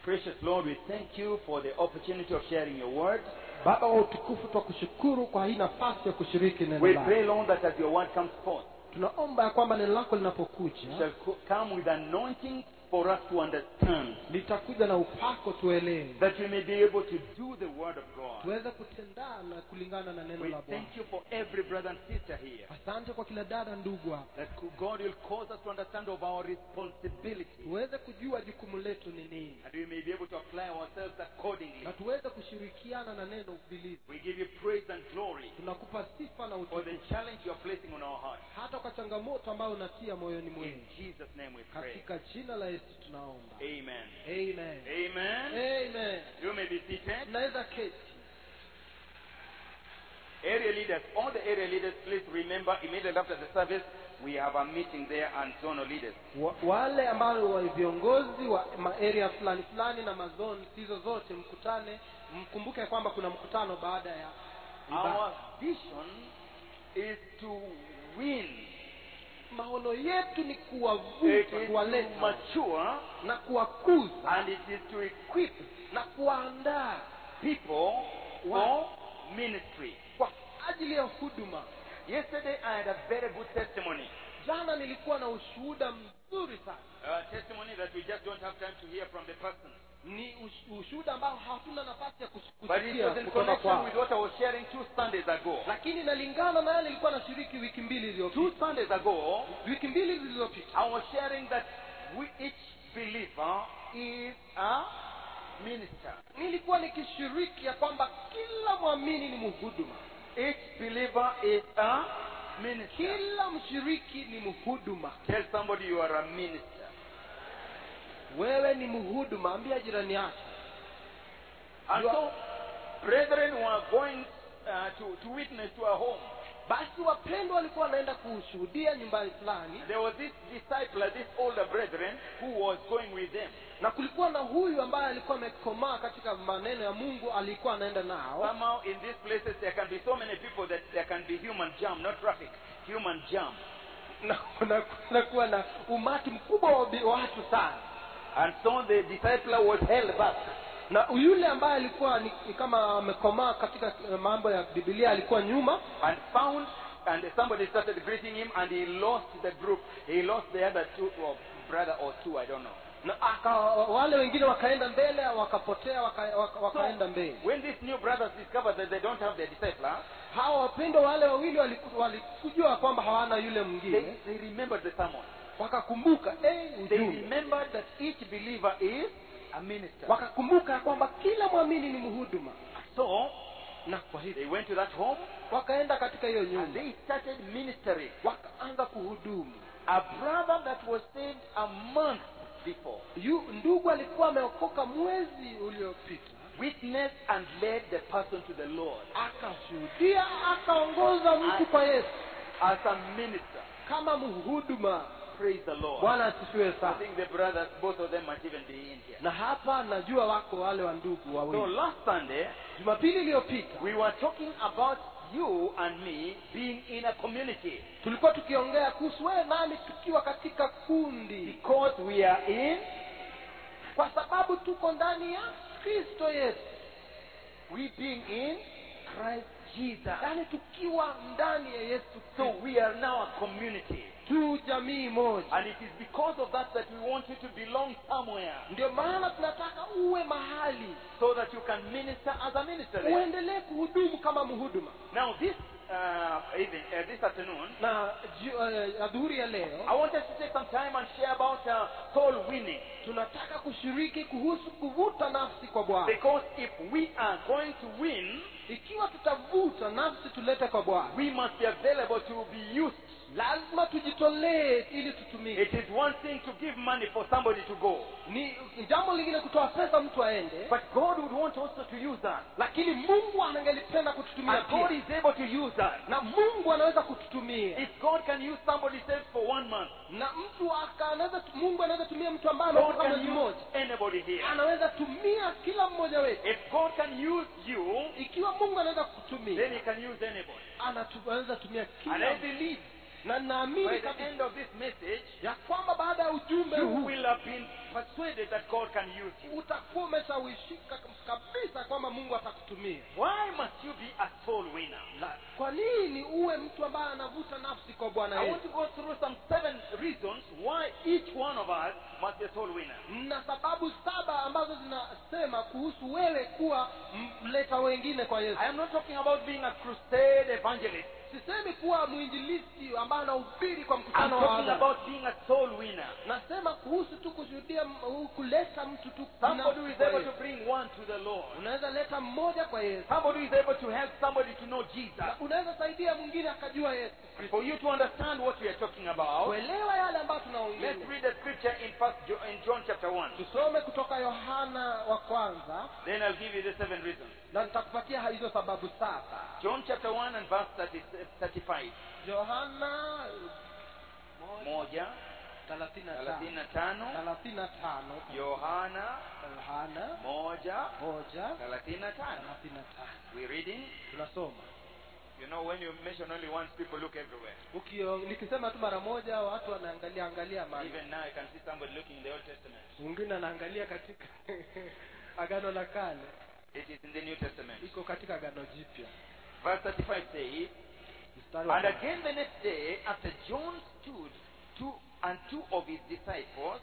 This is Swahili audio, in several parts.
Precious Lord, we thank you for the opportunity of sharing your word. baba wa utukufu twakushukuru kwa hii nafasi ya kushiriki neno We lako pray, Lord, that as your word comes forth, tunaomba ya kwamba neno lako it linapokuja shall co- come with anointing for us to understand, litakuja na upako tuelewe that we may be able to do the word of God. tuweze kutendana kulingana na neno We la bwana thank you for every brother and sister here. asante kwa kila dada ndugu hapa That God will cause us to understand of our responsibility. tuweze kujua jukumu letu ni nini And we may be able to apply ourselves accordingly. na tuweze kushirikiana na neno vilivyo We give you praise and glory tunakupa sifa na for the utukufu challenge you are placing on our hearts. hata kwa changamoto ambayo unatia moyoni In mwenu Jesus' name we pray. katika jina la yesu tunaomba Amen. amen Amen. amen You may be seated. tunaweza keti Area leaders, all the area leaders, please remember immediately after the service, we have a meeting there and zonal leaders. Wa- wale ambao wa viongozi wa maarea fulani fulani na mazoni hizo zote mkutane mkumbuke ya kwamba kuna mkutano baada ya ibada. Our vision is to win. maono yetu ni It kuwavuta is to kuwaleta mature na kuwakuza and it is to equip na kuwaandaa people for ministry. kwa ajili ya huduma Yesterday I had a very good testimony. jana nilikuwa na ushuhuda mzuri sana A testimony that we just don't have time to hear from the person. ni ush- ushuhuda ambao hatuna nafasi ya kus- But it kusikia was in kutoka connection kwao with what I was sharing two Sundays ago. lakini inalingana na yale nilikuwa nashiriki wiki mbili iliyopita Two Sundays ago, wiki mbili zilizopita I was sharing that we, each believer is a minister. nilikuwa nikishiriki ya kwamba kila mwamini ni mhuduma Each believer is a minister. kila mshiriki ni mhuduma Tell somebody you are a minister. wewe ni mhuduma ambia jirani yako And You are- so, brethren were going uh, to, to witness to a home. basi wapendwa walikuwa wanaenda kushuhudia nyumbani fulani There was this disciple, this older brethren, who was going with them. na kulikuwa na huyu ambaye alikuwa amekomaa katika maneno ya mungu alikuwa anaenda nao Somehow, in these places, there can be so many people that there can be human jam, not traffic, human jam. na na- kunakuwa na umati mkubwa wa bi- watu sana And so the disciple was held back. na yule ambaye alikuwa ni, ni kama amekomaa katika eh, mambo ya bibilia alikuwa nyuma and found and somebody started greeting him and he lost the group he lost the other two or brother or two i don't know na aka, wale wengine wakaenda mbele wakapotea waka, waka, wakaenda mbele when these new brothers discovered that they don't have their discipler hawa wapendwa wale wawili waliku- walikujua kwamba hawana yule they, mwingine they remembered the sermon wakakumbuka eh, they ujumbe remembered that each believer is a minister wakakumbuka ya kwamba kila mwamini ni mhuduma so na kwa hivyo they went to that home wakaenda katika hiyo and nyumba they started ministering wakaanza kuhudumu a brother that was saved a month before Yu, ndugu alikuwa ameokoka mwezi uliopita witnessed and led the person to the lord akashuhudia akaongoza mtu kwa yesu as a minister kama mhuduma praise the lord bwana asifiwe I sana think the brothers, both of them might even be in here. na hapa najua wako wale wa ndugu So wawili last Sunday, jumapili iliyopita we were talking about you and me being in a community tulikuwa tukiongea kuhusu wewe nami tukiwa katika kundi because we are in, kwa sababu tuko ndani ya kristo yesu we being in Christ Jesus. yaani tukiwa ndani ya yesu So kristo we are now a community. tu jamii moja And it is because of that that we want you to belong somewhere ndio maana tunataka uwe mahali so that you can minister as a minister there. uendelee kuhudumu kama mhuduma Now this uh, evening, uh, this afternoon, na ju- eh, adhuhuri ya leo I want us to take some time and share about uh, soul winning. tunataka kushiriki kuhusu kuvuta nafsi kwa bwana Because if we are going to win, ikiwa tutavuta nafsi tulete kwa bwana we must be available to be used. lazima tujitolee ili tutumike It is one thing to give money for somebody to go, ni ni jambo lingine kutoa pesa mtu aende but God would want also to use that. lakini mungu anangelipenda kututumia And God pia is able to use that. na mungu anaweza kututumia If God can use somebody saved for one month, na mtu aka- anaweza mungu anaweza tumia mtu ambaye God ameokoka can mwezi use mmoja anybody here. anaweza tumia kila mmoja wetu If God can use you, ikiwa mungu anaweza then kutumia He can use anybody. anatu- anaweza tumia And kila I believe na by naamini the kabisa end of this message, ya kwamba baada ya ujumbe you huu will have been persuaded that God can use you. utakuwa umeshawishika kabisa kwamba mungu atakutumia Why must you be a soul winner? La- kwa nini uwe mtu ambaye anavuta nafsi kwa bwana I want yesu to go through some seven reasons why each one of us must be a soul winner. na sababu saba ambazo zinasema kuhusu wewe kuwa mleta wengine kwa yesu I am not talking about being a crusade evangelist. sisemi kuwa mwinjilisti ambaye anahubiri kwa I'm mkutano wa talking hadhara. about being a soul winner. nasema kuhusu tu kushuhudia m- kuleta mtu tu Somebody who binafsi is kwa able Yesu. to bring one to the Lord. unaweza leta mmoja kwa yesu Somebody who is able to help somebody to know Jesus. Na unaweza saidia mwingine akajua yesu For you to understand what we are talking about, kuelewa yale ambayo let's tunaongea read the scripture in first Jo- in John chapter 1. tusome kutoka yohana wa kwanza Then I'll give you the seven reasons. na nitakupatia hizo sababu saba John chapter 1 and verse 30, 35. yohana Moja, thelathini na thelathini tano na tano. thelathini na tano Yohana yohana moja, moja thelathini na tano. thelathini na tano We're reading. tunasoma You know, when you mention only once, people look everywhere. Ukio, nikisema tu mara moja watu wanaangalia angalia mali Even now, I can see somebody looking in the Old Testament. mwingine anaangalia katika agano la kale It is in the New Testament. iko katika agano jipya Verse 35 says, mstari wa And kwanza. again the next day, after John stood two and two of his disciples,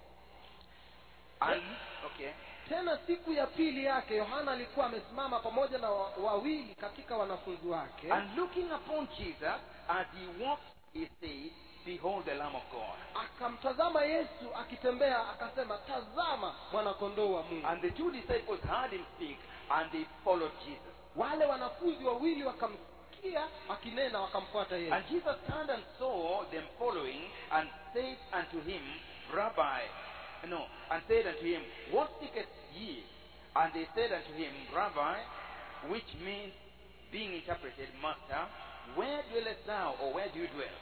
and okay, tena siku ya pili yake yohana alikuwa amesimama pamoja na wa- wawili katika wanafunzi wake and looking upon Jesus as he walked, he said, Behold the Lamb of God. akamtazama yesu akitembea akasema tazama mwanakondoo wa mungu And the two disciples heard him speak, and they followed Jesus. wale wanafunzi wawili wakamsikia akinena wakamfuata yesu And Jesus turned and saw them following, and said unto him, Rabbi, no, and said unto him, What seekest ye? And they said unto him, Rabbi, which means, being interpreted, Master, where dwellest thou, or where do you dwell?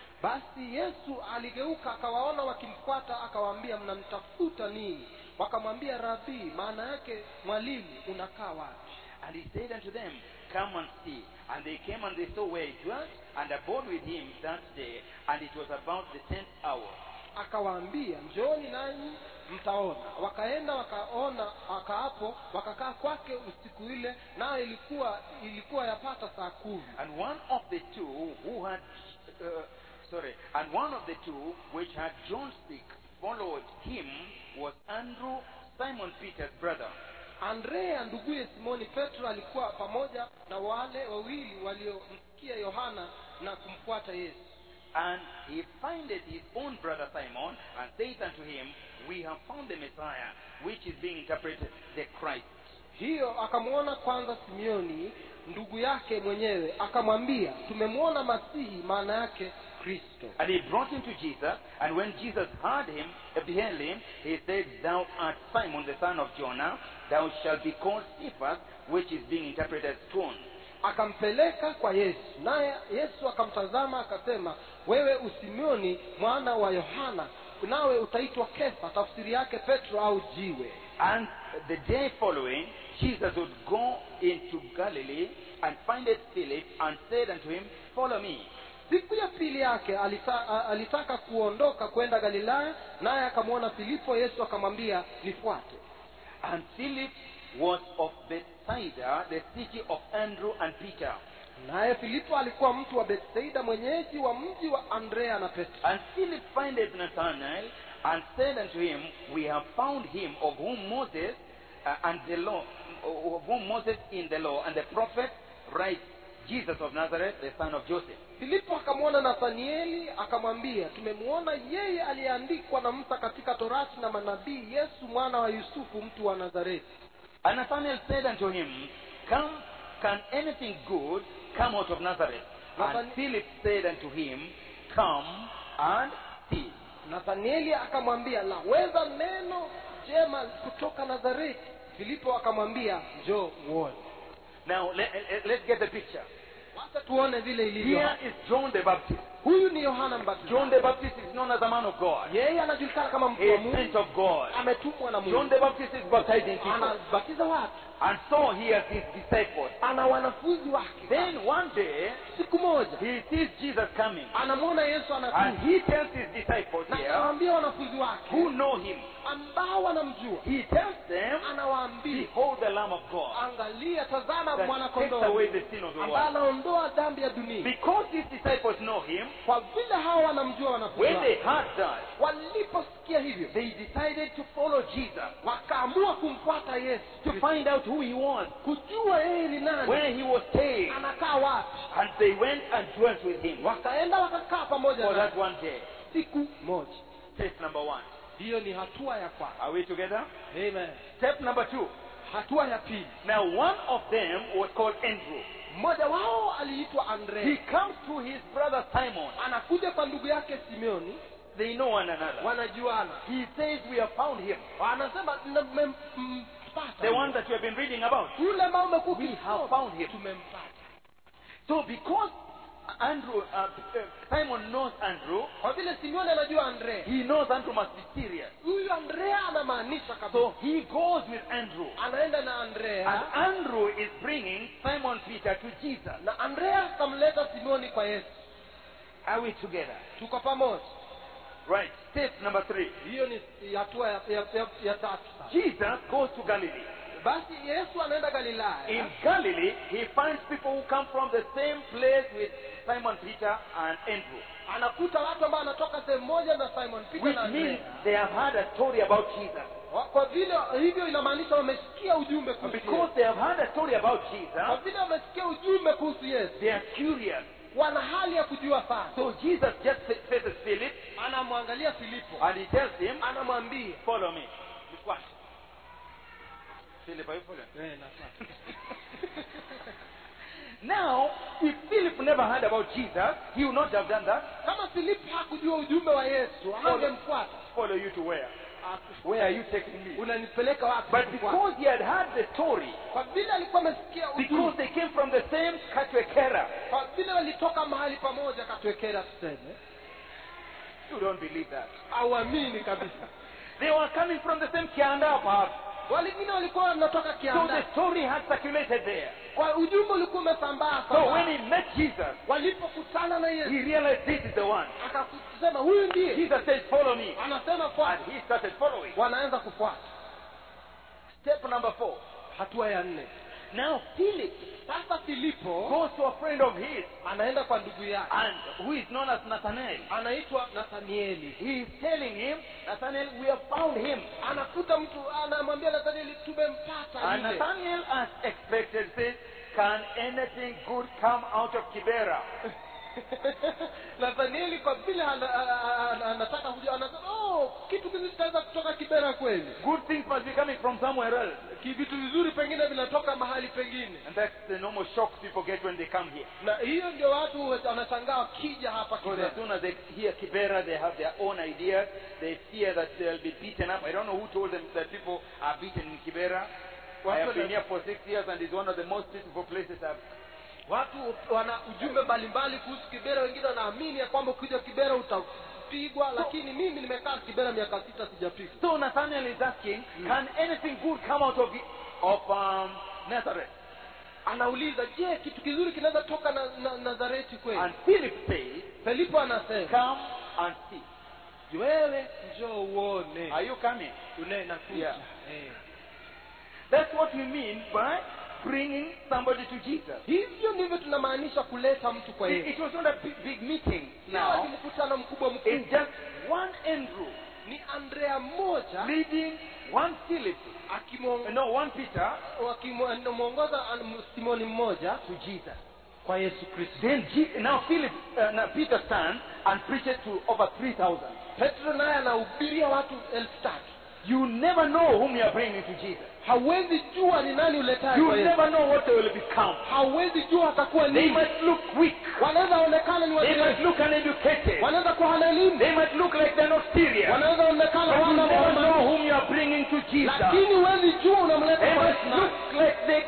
basi yesu aligeuka akawaona wakimfuata akawaambia mnamtafuta nini wakamwambia rabii maana yake mwalimu unakaa wapi And he said unto them, Come and see. And they came and they saw where he dwelt, and abode with him that day, and it was about the tenth hour. akawaambia njooni nanyi mtaona wakaenda wakaona wakaapo wakakaa kwake usiku ile nayo ilikuwa ilikuwa yapata saa kumi And one of the two who had, uh, sorry, and one of the two which had John speak followed him was Andrew, Simon Peter's brother. andrea nduguye simoni petro alikuwa pamoja na wale wawili waliomsikia yohana na kumfuata yesu And he findeth his own brother Simon, and saith unto him, We have found the Messiah, which is being interpreted the Christ. hiyo akamwona kwanza simeoni ndugu yake mwenyewe akamwambia tumemwona masihi maana yake kristo And he brought him to Jesus, and when Jesus heard him, uh, beheld him, he said, Thou art Simon the son of Jonah, thou shalt be called Cephas, which is being interpreted as stone. akampeleka kwa yesu naye yesu akamtazama akasema wewe usimioni mwana wa yohana nawe utaitwa kefa tafsiri yake petro au jiwe And the day following, Jesus would go into Galilee and findeth Philip, and said unto him, Follow me. siku ya pili yake alita, a- alitaka kuondoka kwenda galilaya naye akamwona filipo yesu akamwambia nifuate And Philip was of Bethsaida, the city of Andrew and Peter. naye filipo alikuwa mtu wa bethsaida mwenyeji wa mji wa andrea na petro And Philip findeth Nathanael, and said unto him, We have found him of whom Moses uh, and the law, of whom Moses in the law and the prophet write, Jesus of Nazareth, the son of Joseph. filipo akamwona nathanieli akamwambia tumemwona yeye aliyeandikwa na musa katika torati na manabii yesu mwana wa yusufu mtu wa nazareti And Nathanael said unto him, Come, can anything good come out of Nazareth? And Nathan- Philip said unto him, Come and see. nathanieli akamwambia laweza neno jema kutoka nazareti filipo akamwambia njoo uone Now let, let- let's get the picture. wacha tuone vile ilivyo Here is John the Baptist. huyu ni yohana mbatizaji John the Baptist is known as a man of God. yeye anajulikana kama mtu He wa is mungu sent of God. ametumwa na John mungu the Baptist is baptizing people. anabatiza watu And so he has his disciples. ana wanafunzi wake Then one day, siku moja he sees Jesus coming. anamwona yesu And anakuja he tells his disciples na here, anawaambia wanafunzi wake who know him, ambao wanamjua he tells them, anawaambia Behold the Lamb of God angalia tazama that takes mwanakondoo away the sin of the ambaye world. anaondoa dhambi ya dunia Because these disciples know him, kwa vile hawa wanamjua wanafunzi when they wake heard that, waliposikia hivyo they decided to follow Jesus wakaamua kumfuata yesu to find out who he was, kujua yeye ni nani where he was staying. anakaa wapi And they went and dwelt with him wakaenda wakakaa pamoja for naye that one day. siku moja Step number one. hiyo ni hatua ya kwanza Are we together? Amen. Step number two. hatua ya pili Now, one of them was called Andrew. mmoja wao aliitwa He andrea comes to his brother Simon. anakuja kwa ndugu yake simeoni They know one another. wanajuana He says, We have found him. anasema mmempata The one that you have been reading about. yule ambao umekuwa We ukisoma. have found him. tumempata So, because Andrew, uh, uh, Simon knows Andrew, kwa vile simeoni anajua andrea he knows Andrew must be serious. huyu andrea anamaanisha kabisa So, he goes with Andrew. anaenda na And andrea Andrew is bringing Simon Peter to Jesus. na andrea akamleta simeoni kwa yesu Are we together? tuko pamoja Right. Step number three. hiyo ni hatua ya, ya, ya, ya tatu sasa. Jesus goes to Galilee. basi yesu anaenda galilaya In Galilee, he finds people who come from the same place with Simon Peter and Andrew. anakuta watu ambao anatoka sehemu moja na simon peter Which na means andrea they have heard a story about Jesus. Wa- kwa vile hivyo inamaanisha wamesikia ujumbe kuhusu Because Yesu. they have heard a story about kwa Jesus, vile wamesikia ujumbe kuhusu yesu they are curious. wana hali ya kujua sana So Jesus just fa- faces Philip anamwangalia filipo and he tells him, anamwambia Follow me. Philip, are you following? Eh, nafuata. Now, if Philip never heard about Jesus, he would not have done that. kama filipo hakujua ujumbe wa yesu angemfuata Follow you to where? Where are you taking me? unanipeleka wapi But kufuata? because he had heard the story, kwa vile alikuwa amesikia because ujumbe they came from the same Katwekera, kwa vile walitoka mahali pamoja katwekera tuseme you don't believe that. auamini kabisa They were coming from the same Kianda perhaps. walingine walikuwa wanatoka So kianda the story had circulated there. kwa ujumbe ulikuwa umesambaa So sambaa. when he met Jesus, walipokutana na he yesu realized this is the one. akasema huyu ndiye Jesus said, Follow me. anasema fuata And he started following. wanaanza kufuata Step number four. hatua ya nne Now Philip sasa filipo goes to a friend of his, anaenda kwa ndugu yake and who is known as Nathanael. anaitwa nathanieli He is telling him, Nathanael, we have found him. anakuta mtu anamwambia nathanieli tumempata And yule Nathanael, as expected, says, Can anything good come out of Kibera? nathanieli kwa vile ana- ana- ana- anataka kujua anasema oh kitu kizuri kitaweza kutoka kibera kweli Good things must be coming from somewhere else. Ki- vitu vizuri pengine vinatoka mahali pengine And that's the normal shock people get when they come here. na hiyo ndio watu wanashangaa wakija hapa Because kibera as soon as they hear Kibera, they have their own ideas. They fear that they'll be beaten up. I don't know who told them that people are beaten in Kibera. I have been here for six years and it's one of the most peaceful places I've watu wana ujumbe mbalimbali kuhusu kibera wengine wanaamini ya kwamba ukija kibera utapigwa lakini mimi nimekaa kibera miaka sita sijapigwa So Nathanael is asking, can anything good come out of, of um, Nazareth? anauliza je kitu kizuri kinaweza toka na, na nazareti kweli And Philip says, filipo anasema come and see. wewe njoo uone Are you coming? unakuja Yeah. Eh. That's what we mean by bringing somebody to Jesus. hivyo ndivyo tunamaanisha kuleta mtu kwa It, yesu it was not a big, big meeting Sio ati now. mkutano mkubwa It's mkubwa just one Andrew ni andrea mmoja leading one Philip, akimwongoza no, one Peter simoni mmoja to Jesus. kwa yesu kristo Then G- now Philip, uh, now Peter stands and preaches to over 3,000. petro naye anahubiria watu elfu tatu You never know whom you are bringing to Jesus. hauwezi jua ni nani uletaye You kwa Yesu. never know what they will become. hauwezi jua atakuwa They nini might look weak. wanaweza onekana ni They might wajeuri look uneducated. wanaweza kuwa hana elimu They might look like they're not serious. wanaweza onekana But you wana never know maombi whom you are bringing to Jesus. lakini huwezi jua unamleta They kwa might Yesu look nani. like they cannot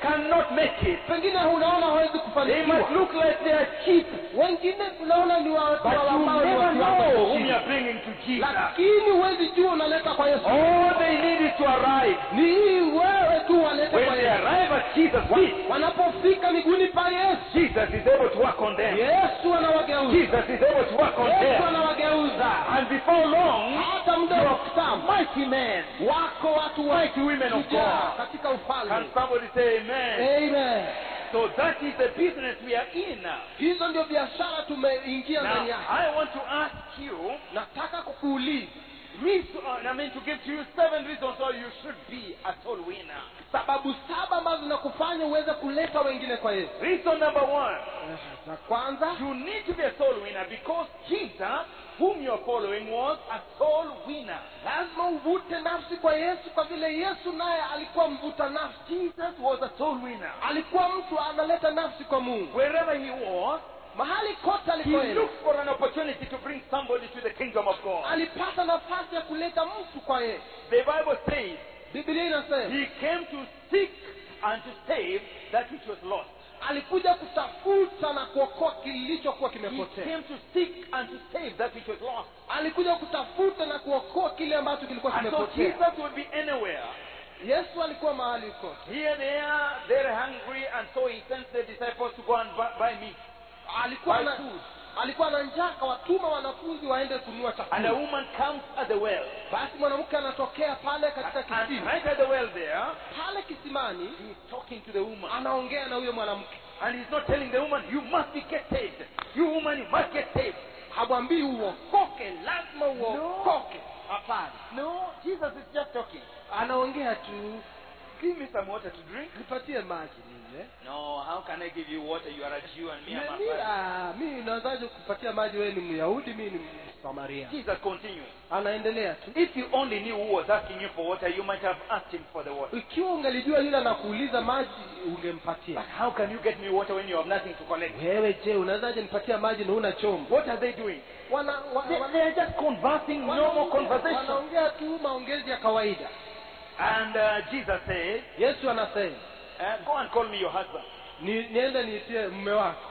not make it. pengine unaona hawezi They kufanikiwa might look like they are cheap, wengine unaona ni watu but you ambao ni never watu know wa whom chini. you are bringing to Jesus. lakini huwezi jua unaleta kwa yesu All they need is to arrive. ni hii wewe tu walete When kwa they yesu arrive at Jesus' feet, wanapofika miguuni pa yesu Jesus is able to work on them. yesu anawageuza Jesus is able to work on yesu them. anawageuza And before long, hata muda wa kitambo mighty men, wako watu wa mighty women of shujaa God. katika Can ufalme somebody say amen? amen So that is the business we are in now. hizo ndio biashara tumeingia Now, ndani yake I want to ask you, nataka kukuuliza reason, I mean, to give to you seven reasons why you should be a soul winner. sababu saba ambazo zinakufanya uweze kuleta wengine kwa yesu Reason number one, za kwanza you need to be a soul winner because Jesus, whom you are following, was a soul winner. lazima uvute nafsi kwa yesu kwa vile yesu naye alikuwa mvuta nafsi Jesus was a soul winner. alikuwa mtu analeta nafsi kwa mungu Wherever he was, mahali kote he alikoenda looked for an opportunity to bring somebody to the kingdom of God. alipata nafasi ya kuleta mtu kwa yesu The Bible says biblia inasema he came to seek and to save that which was lost. alikuja kutafuta na kuokoa kilichokuwa He kimepotea came to seek and to save that which was lost. alikuja kutafuta na kuokoa kile ambacho kilikuwa And so kimepotea Jesus would be anywhere. yesu alikuwa mahali kote Here they are, they're hungry, and so he sends the disciples to go and buy, buy meat. alikuwa Buy na food. alikuwa na njaa akawatuma wanafunzi waende kununua And a chakula woman comes at the well. basi mwanamke anatokea pale katika And kisima right at the well there, pale kisimani he's talking to the woman. anaongea na huyo mwanamke And he's not telling the woman, you must be get saved. You woman, you must get saved. hamwambii uokoke lazima uokoke hapana No, Jesus is just talking. anaongea tu Give me some water to drink. nipatie maji ninywe No, how can I give you water? You are a Jew and me, I'm a Mi- Pharisee. ah, mi nawezaje kupatia maji wewe ni myahudi mi ni msamaria Jesus continues. anaendelea tu If you only knew who was asking you for water, you might have asked him for the water. ikiwa ungelijua yule anakuuliza maji ungempatia But how can you get me water when you have nothing to collect? wewe je unawezaje nipatia maji na una chombo What are they doing? wana, wa, They, wana, they are just conversing normal wanaongea- conversation. wanaongea tu maongezi ya kawaida And uh, Jesus says, yesu anasema uh, Go and call me your husband. ni, niende niitie mume wako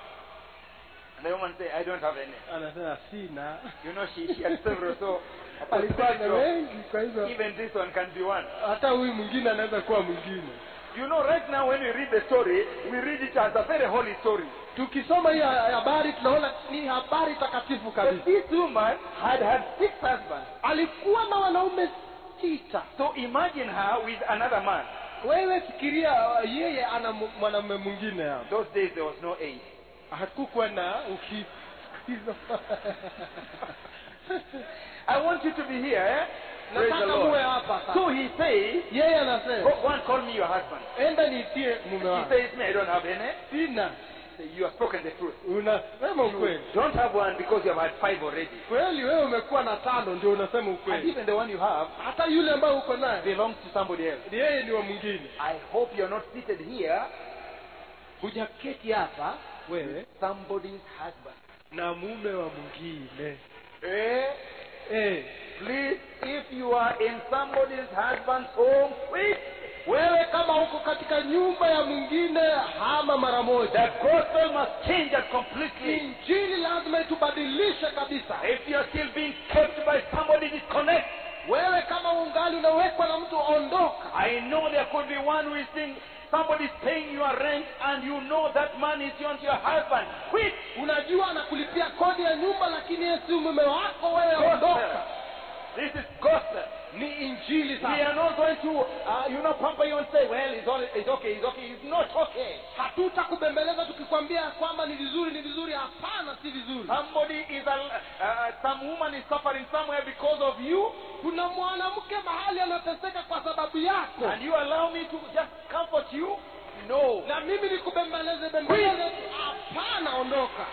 And the woman says, I don't have any. anasema sina You know, she, she had several, so alikuwa na wengi kwa hivyo even this one can be one. hata huyu mwingine anaweza kuwa mwingine You know, right now when we read the story, we read it as a very holy story. tukisoma hii habari tunaona ni habari takatifu But kabisa this woman had had six husbands. alikuwa na wanaume sita So imagine her with another man. wewe fikiria uh, yeye ana mu- mwanamume mwingine hapo Those days there was no AIDS. hakukuwa na uki hizo I want you to be here. Eh? Praise the nataka muwe Lord. hapa So sasa he says, yeye go, anasema go and call me your husband. enda niitie mume He wako says, me, I don't have any. sina Say, You have spoken the truth. unasema You ukweli don't have one because you have had five already. kweli wewe umekuwa na tano ndio unasema And ukweli even the one you have hata yule ambaye uko naye belongs to somebody else. ni yeye ni wa mwingine I hope you're not seated here, hujaketi hapa wewe somebody's husband. na mume wa mwingine Eh? eh Please, if you are in somebody's husband's home, quick. wewe kama uko katika nyumba ya mwingine hama mara moja The gospel must change it completely. injili lazima itubadilishe kabisa If you're still being kept by somebody, disconnect. wewe kama ungali unawekwa na mtu ondoka I know there could be one who is saying somebody's paying your rent and you know that man is not your husband. Quit. unajua anakulipia kodi ya nyumba lakini yeye si mume wako wewe Gospel. ondoka This is gospel. ni injili We sasa are not going to, uh, you know, pamper you and say, well, it's, all, it's okay, it's okay. It's not okay. hatutakubembeleza tukikwambia kwamba ni vizuri ni vizuri hapana si vizuri Somebody is, a, uh, some woman is suffering somewhere because of you, kuna mwanamke mahali anateseka kwa sababu yako and you allow me to just comfort you? No. na mimi nikubembeleze bembeleze hapana ondoka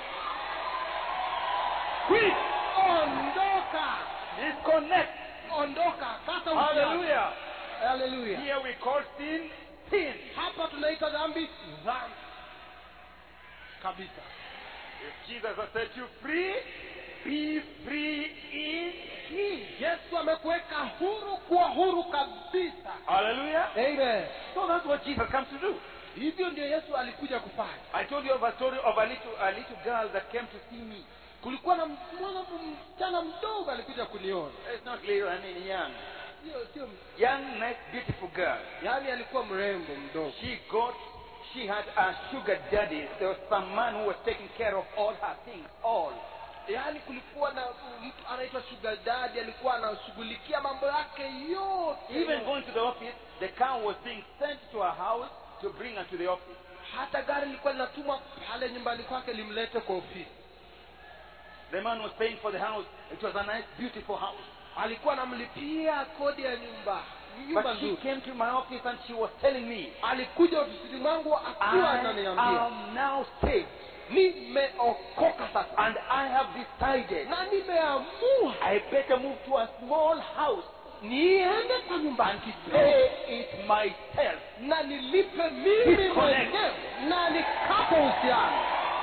Quit. ondoka Disconnect. ondoka kata uhusiano. Hallelujah. haleluya Here we call sin sin. hapa tunaita dhambi dhambi kabisa If Jesus has set you free, be free in Him. yesu amekuweka huru kuwa huru kabisa Hallelujah. Amen. So that's what Jesus comes to do. hivyo ndio yesu alikuja kufanya I told you of a story of a little, a little girl that came to see me. kulikuwa na mwana msichana mdogo alikuja kuniona It's not little, I mean young. sio sio Young, nice, beautiful girl. yaani alikuwa mrembo mdogo She got, she had a sugar daddy. There was some man who was taking care of all her things, all. yaani kulikuwa na mtu anaitwa sugar daddy alikuwa anashughulikia mambo yake yote Even going to the office, the car was being sent to her house to bring her to the office. hata gari lilikuwa linatumwa pale nyumbani kwake limlete kwa ofisi The man was paying for the house. It was a nice, beautiful house. alikuwa anamlipia kodi ya nyumba nyumba But she nzuri came to my office and she was telling me, alikuja ofisini mwangu akiwa I ananiambia am now saved nimeokoka sasa and I have decided na nimeamua I better move to a small house niende kwa nyumba and pay it myself. na nilipe mimi Disconnect. mwenyewe na nikapo uhusiano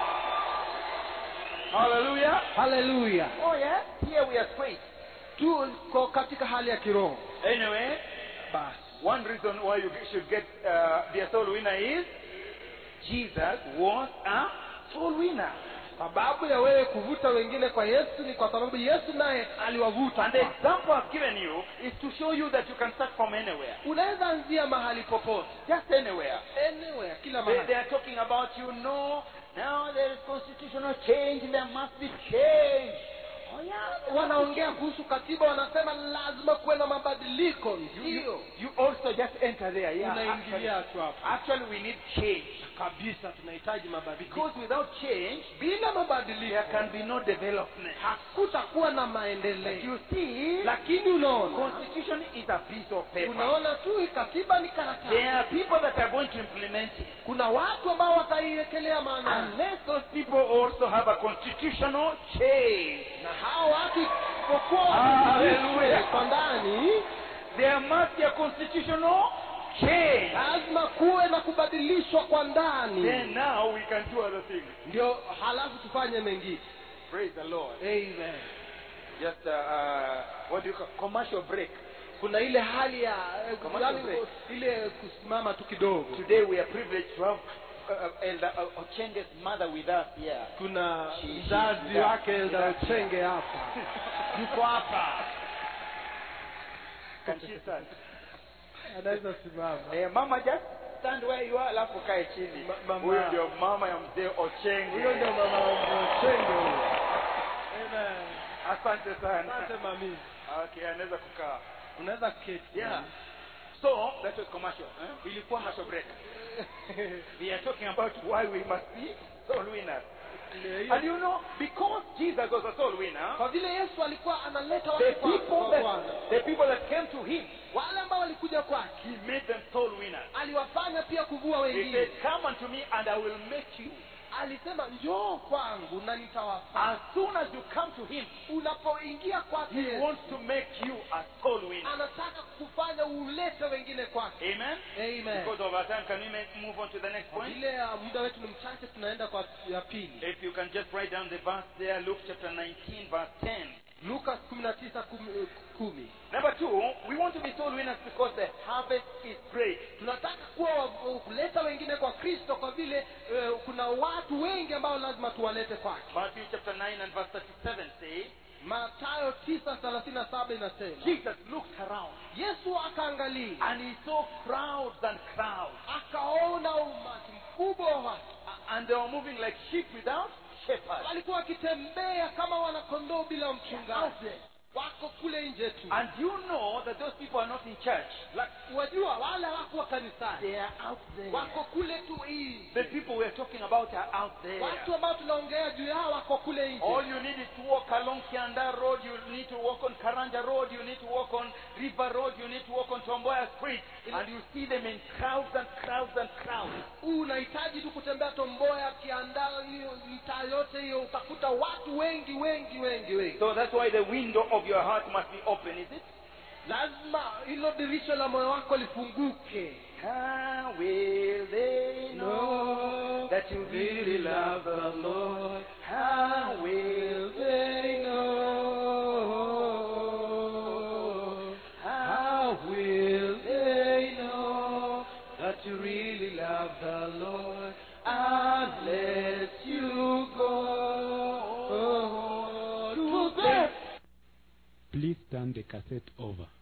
Hallelujah. haleluya Oh, yeah? Here we are straight. tuko katika hali ya kiroho Anyway, basi one reason why you should get uh, be a soul winner is Jesus was a soul winner. sababu ya wewe kuvuta wengine kwa yesu ni kwa sababu yesu naye aliwavuta And the kwake. example I've given you is to show you that you can start from anywhere. unaweza anzia mahali popote Just anywhere. anywhere kila They, they mahali are talking about, you know, now there is constitutional change, there must be change. Oh, yeah. wanaongea kuhusu katiba wanasema lazima kuwe na mabadiliko You, ndio you, you also just enter there. Yeah. Actually, unaingilia tu hapo actually, we need change. kabisa tunahitaji mabadiliko Because without change, bila there mabadiliko can be no development. hakutakuwa na But maendeleo you see, lakini unaona constitution is a piece of paper. unaona tu hii katiba ni There karatasi are people that are going to implement it. kuna watu ambao wataiwekelea maana Unless those people also have a constitutional change, na hao watu isipokuwa Hallelujah. kwa ndani there must be a constitutional change. lazima kuwe na kubadilishwa kwa ndani Then now we can do other things. ndio halafu tufanye mengine Praise the Lord. amen Just uh, uh, what do you call commercial break. kuna ile hali ya Commercial yani, break. ile kusimama tu kidogo Today we are privileged to have uh, uh, Elder uh, Ochenge's mother with us here. kuna She- she- mzazi she- wake she- Elda Ochenge hapa yuko hapa Can she stand? anaweza simama Eh, mama just stand where you are alafu kae chini. Ma- mama. Huyo ndio mama ya mzee Ochenge. huyo ndio mama Ochenge huyo Amen. Asante sana. asante mami Okay, anaweza kukaa. unaweza keti Yeah. So that was commercial. Eh? Ilikuwa commercial break. We are talking about why we must be soul winners. And you know, because Jesus was a soul winner, kwa vile yesu alikuwa analeta the watu kwa- people kwa Bwana that the people that came to him, wale ambao walikuja kwake he made them soul winners. aliwafanya pia kuvua He said, wengine Come unto me and I will make you. alisema njoo kwangu na nitawafanya As soon as you come to him, unapoingia kwake he Yesu, wants to make you a soul winner. anataka kufanya ulete wengine kwake Amen. Amen. Because of our time, can we make, move on to the next Kwa point? vile uh, muda wetu ni mchache tunaenda kwa ya pili If you can just write down the verse there, Luke chapter 19, verse 10. luka kumi na tisa kumi, kumi Number two, we want to be soul winners because the harvest is great. tunataka kuwa wa- kuleta wengine kwa kristo kwa vile uh, kuna watu wengi ambao lazima tuwalete kwake Matthew chapter 9 and verse 37 say, matayo tisa thelathini na saba inasema Jesus looked around yesu akaangalia and he saw crowds and crowds. akaona umati mkubwa wa watu A- And they were moving like sheep without shepherd. walikuwa wakitembea kama wanakondoo bila mchungaji wako kule nje tu And you know that those people are not in church. La- wajua wale wako kanisani They are out there. wako kule tu The nje people we're talking about are out there. watu ambao tunaongea juu yao wako kule All nje you need is to walk along Kianda Road, you need to walk on Karanja Road, you need to walk on River Road, you need to walk on Tomboya Street, and you see them in crowds and crowds and crowds. unahitaji tu kutembea tomboya kiandaa hiyo mtaa yote hiyo utakuta watu wengi wengi wengi wengi So that's why the window of your heart must be open, is it? lazima hilo dirisha la moyo wako lifunguke How will they know that you really love the Lord? How will they know? How will they know that you really love the turn the cassette over.